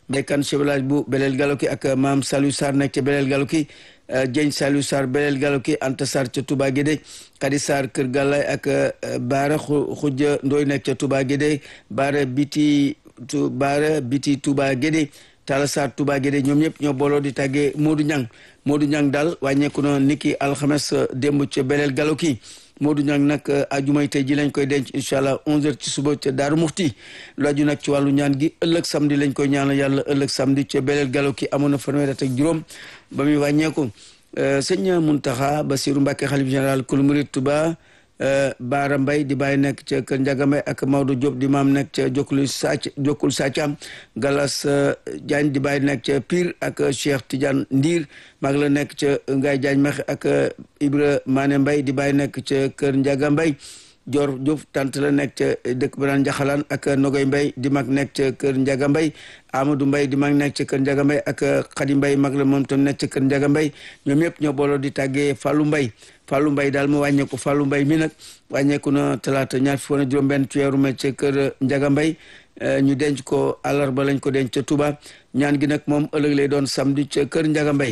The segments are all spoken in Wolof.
Mbékan chevelage bu Belel Galoki ak maam Saliou Sarr nekk ca Belel Galoki Dieng Saliou Sarr Belel Galoki Anta Sarr ca Touba Guédé Kadi Sarr Kër Gallay ak Baara Xujja Ndoy nekk ca Touba Guédé Baara Biti Baara Biti Touba Guédé Talla Sarr Touba Guédé ñoom ñëpp ñoo booloo di tàggee Modou Niang Modou Niang daal wàññeeku na niki alxames démb ca Belel Galoki Modou Niang nag ajumay tey ji lañ koy denc incha allah 11h ci suba ca Daaru Muxti lu aju nag ci wàllu ñaan gi ëllëg samedi lañ koy ñaanal yàlla ëllëg samedi ca Belel Galoki amoon na fanweer ak juróom ba muy wàññeeku sëñ Muntaxa Basiru Mbàkke xalif général kul murid Tuba Baara Mbay di bàyyi nekk ca Kër Njaga Mbay ak Maodo Diop di maam nekk ca Jokkul Sàcc Jokkul Sàccam Galas Diagne di bàyyi nekk ca Pire ak Cheikh Tidiane Ndiir mag la nekk ca Ngaye Diagne Mexe ak Ibra Mané Mbay di bàyyi nekk ca Kër Njaga Mbay Dior Diouf tant la nekk ca dëkk ba naan Njaxalaan ak Nogoy Mbay di mag nekk ca Kër Njaga Mbay Amadou Mbay di mag nekk ca Kër Njaga Mbay ak Xadi Mbay mag la moom tam nekk ca Kër Njaga Mbay ñoom yëpp ñoo booloo di tàggee Fallou Mbay Fallou Mbay daal mu wàññeeku Fallou Mbay mi nag wàññeeku na talaata ñaar fi woon juróom benn ci weeru mai ca Kër Njaga Mbay ñu denc ko àllarba lañ ko denc ca Touba ñaan gi nag moom ëllëg lay doon samedi ca Kër Njaga Mbay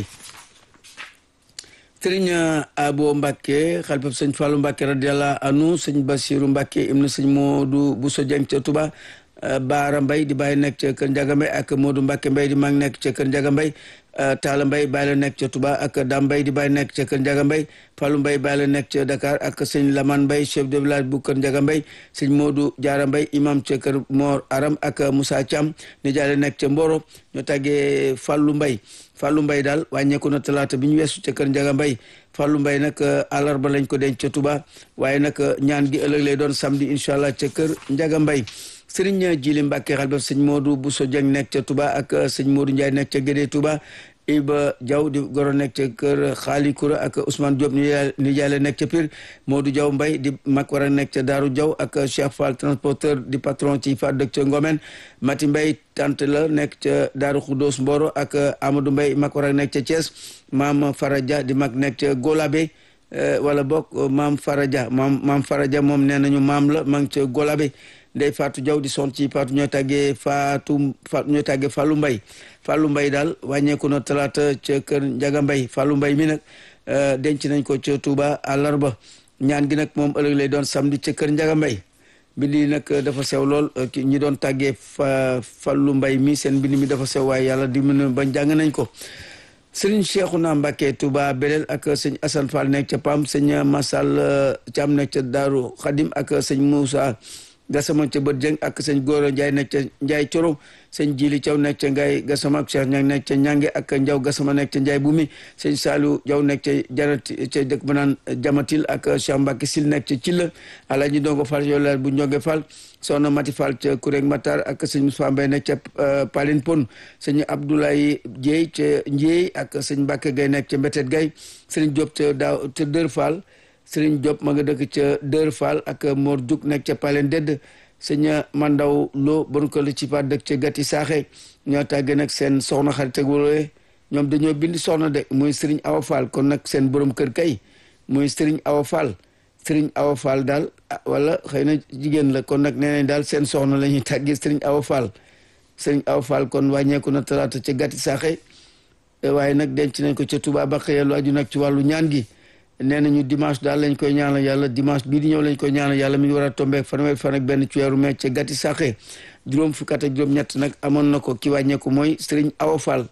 sëriñ Abo Mbacke xalifab sëñ Fallou Mbacke radiyallahu anhu sëñ Basiru Mbacke ibnu sëñ Modou Bousso Dieng ca Touba Baara Mbay di bàyyi nekk ca Kër Njaga Mbay ak Modou Mbacke Mbay di mag nekk ca Kër Njaga Mbay Taala Mbay bàyyi la nekk ca Touba ak Dam Mbay di bàyyi nekk ca Kër Njaga Mbay Fallou Mbay bàyyi la nekk ca Dakar ak sëñ Laman Mbay chef de village bu Kër Njaga Mbay sëñ Modou Jaara Mbay imam ca Kër Mor Aram ak Moussa Thiam ni jaale nekk ca Mboro ñu tàggee Fallou Mbay Fallou Mbay daal wàññeeku na talaata bi ñu weesu ca Kër Njaga Mbay Fallou Mbay nag àllarba lañ ko denc ca Touba waaye nag ñaan gi ëllëg lay doon samedi incha allah ca Kër Njaga Mbay sëriñ Jili Mbàkke xalbaf sëñ Modou Bousso Dieng nekk ca Touba ak sëñ Modou Ndiaye nekk ca Gédé Touba Iba Diaw di goro nekk ca kër Xaali Koura ak Ousmane Diop ni jaale nekk ca Pire Modou Diaw Mbay di mag war a nekk ca Daaru Diaw ak Cheikh Fall transporteur di patron ci fa dëkk ca Ngomen Mati Mbay tant la nekk ca Daaru Xuddoos Mboro ak Amadou Mbay mag war a nekk ca Thiès Maam Faraja di mag nekk ca Golabe wala bokk Maam Faraja maam Maam Faraja moom nee nañu maam la ma ngi ca Golabe ndey Fatou Diaw di son ci Fatou ñooy tàggee Fatou Fatou ñooy tàggee Fallou Mbay Fallou Mbay daal wàññeeku na talaata ca kër Njaga Mbay Fallou Mbay mi nag denc nañ ko ca Touba àllarba ñaan gi nag moom ëllëg lay doon samedi ca kër Njaga Mbay mbind yi nag dafa sew lool ñi doon tàggee fa Fallou Mbay mi seen mbind mi dafa sew waaye yàlla di mën ba jàng nañ ko sëriñ Cheikhouna Mbacké Touba Belel ak sëñ Assane Fall nekk ca Pam sëñ Massal Thiam nekk ca Daaru Xadim ak sëñ Moussa Gassama ca Bët Jeng ak sëñ Góora Njaay nekk ca Njaay Coro sëñ Jili Thiaw nekk ca Ngaay Gassama ak Cheikh Ñang nekk ca Ñange ak Njaw Gassama nekk ca Njaay Bumi sëñ Saalu Jaw nekk ca Jarat ca dëkk ba naan Jamatil ak Cheikh Mbacke Sil nekk ca Cilla Alaaji Ndongo Fall yow la bu Njonge Fall soxna Mati Fall ca Kuréeg Matar ak sëñ Moussa Mbay nekk ca Palin Pon sëñ Abdoulaye Dieye ca Ndieye ak sëñ Mbacke Gay nekk ca Mbetet Gay sëñ Diop ca daaw ca Dër Fall sëriñ Diop ma nga dëkk ca Dër Fall ak Mor Diouk nekk ca Palen Dedd sëñ Mandaw Lo bon ko la ci fa dëkk ca Gati Saaxe ñoo tàggee nag seen soxna xarit ak wala ñoom dañoo bind soxna de muy sëriñ Awa Fall kon nag seen borom kër kay muy sëriñ Awa Fall sëriñ Awa Fall daal wala xëy na jigéen la kon nag nee nañ daal seen soxna la ñuy tàggee sëriñ Awa Fall sëriñ Awa Fall kon wàññeeku na talaata ca Gati Saaxe waaye nag denc nañ ko ca Touba ba xëy lu aju nag ci wàllu ñaan gi. nee nañu dimanche daal lañ koy ñaanal yàlla dimanche bii di ñëw lañ koy ñaanal yàlla mi ngi war a tombeek fanweer fan ak benn ci weeru mai ca gàtti saxe juróom fukk ak juróom ñett nag amoon na ko ki wàññeeku mooy Serigne Awa Fall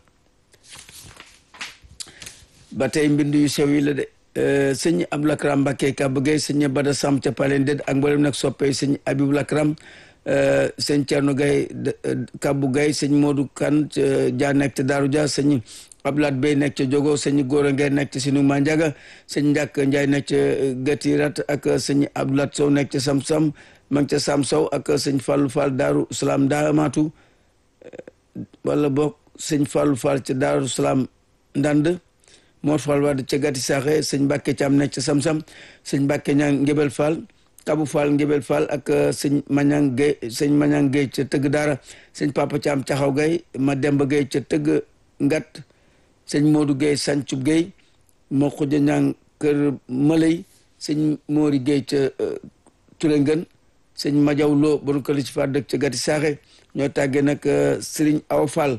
ba tey mbind yu sew yi la de sëñ Abdou Lakram Mbacké Kaba Gueye sëñ Bada Sam ca Palen Ded ak mboolem nag soppee sëñ Abibou Lakram sëñ Thierno Gaye Kabou Gaye sëñ Modou Kane Dia nekk ca Daaru Dia sëñ Ablaat Bey nekk ca Jogo sëñ Góora Ngeen nekk ca Sinu Manjaga sëñ Njàkk Njaay nekk ca Gati Rat ak sëñ Ablaat Sow nekk ca Sam Sam ma ngi ca Sam Sow ak sëñ Fallou Fall Daaru Salaam Daamatu wala boog sëñ Fallou Fall ca Daaru Salaam Ndand Mor Fall Wade ca Gati Saxe sëñ Mbàkke Caam nekk ca Sam Sam sëñ Mbàkke Ñang Ngébel Fall Kabu Fall Ngébel Fall ak sëñ Mañang Gueye sëñ Mañang Gueye ca Tëgg Daara sëñ Papa Caam Caxaw Gueye ma Demba Gueye ca Tëgg Ngat sëñ Modou Gueye Sancub Gueye moo xuja ñang kër Malay sëñ Mori Gueye ca Touré Ngën sëñ Majaw Lo bon ko li ci fa dëkk ca Gati Saaxe ñoo tàggee nag Serigne Aw Fall